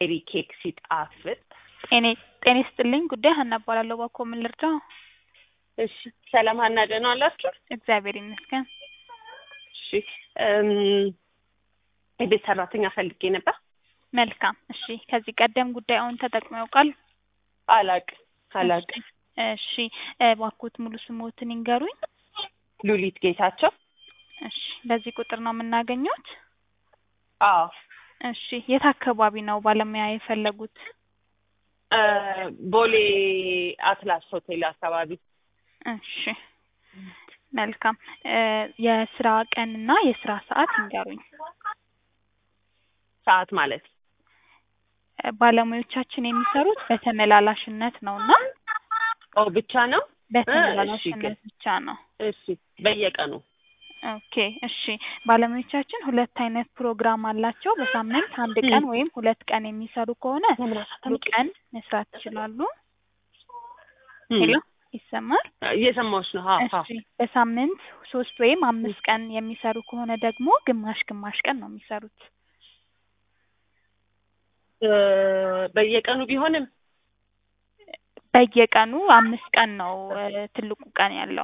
ሜሪ ኬክ ሲጣፍጥ ጤኔ ጤና ይስጥልኝ ጉዳይ ሀና እባላለሁ እባክዎ ምን ልርዳው እሺ ሰላም ሀና ደህና ዋላችሁ እግዚአብሔር ይመስገን እሺ እም የቤት ሰራተኛ ፈልጌ ነበር መልካም እሺ ከዚህ ቀደም ጉዳዩን ተጠቅመው ያውቃሉ አላቅም አላቅም እሺ እባክዎት ሙሉ ስሞትን ይንገሩኝ ሉሊት ጌታቸው እሺ በዚህ ቁጥር ነው የምናገኘዎት አዎ እሺ የት አካባቢ ነው ባለሙያ የፈለጉት እ ቦሌ አትላስ ሆቴል አካባቢ እሺ መልካም እ የስራ ቀንና የስራ ሰዓት ይንገሩኝ ሰዓት ማለት እ ባለሙያዎቻችን የሚሰሩት በተመላላሽነት ነው እና ኦ ብቻ ነው በተመላላሽነት ብቻ ነው እሺ በየቀኑ ኦኬ እሺ ባለሙያዎቻችን ሁለት አይነት ፕሮግራም አላቸው በሳምንት አንድ ቀን ወይም ሁለት ቀን የሚሰሩ ከሆነ ሙሉ ቀን መስራት ይችላሉ ሄሎ ይሰማል እየሰማሁሽ ነው አዎ አዎ እሺ በሳምንት ሶስት ወይም አምስት ቀን የሚሰሩ ከሆነ ደግሞ ግማሽ ግማሽ ቀን ነው የሚሰሩት እ በየቀኑ ቢሆንም በየቀኑ አምስት ቀን ነው እ ትልቁ ቀን ያለው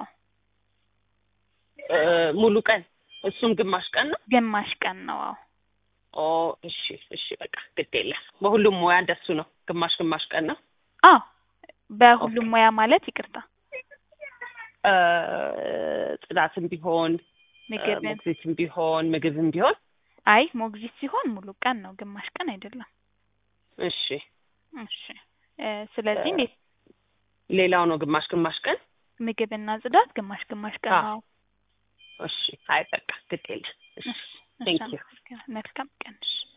እ ሙሉ ቀን እሱም ግማሽ ቀን ነው ግማሽ ቀን ነው አዎ ኦ እሺ እሺ በቃ ግድ የለም በሁሉም ሙያ እንደሱ ነው ግማሽ ግማሽ ቀን ነው አዎ በሁሉም ሙያ ማለት ይቅርታ እ ጽዳትም ቢሆን ምግብን ሞግዚትም ቢሆን ምግብም ቢሆን አይ ሞግዚት ሲሆን ሙሉ ቀን ነው ግማሽ ቀን አይደለም እሺ እሺ እ ስለዚህ እንዴት ሌላው ነው ግማሽ ግማሽ ቀን ምግብና ጽዳት ግማሽ ግማሽ ቀን አዎ። ነው እሺ አይ በቃ ግድ የለም እሺ እሺ Thank you. መልካም ቀን እሺ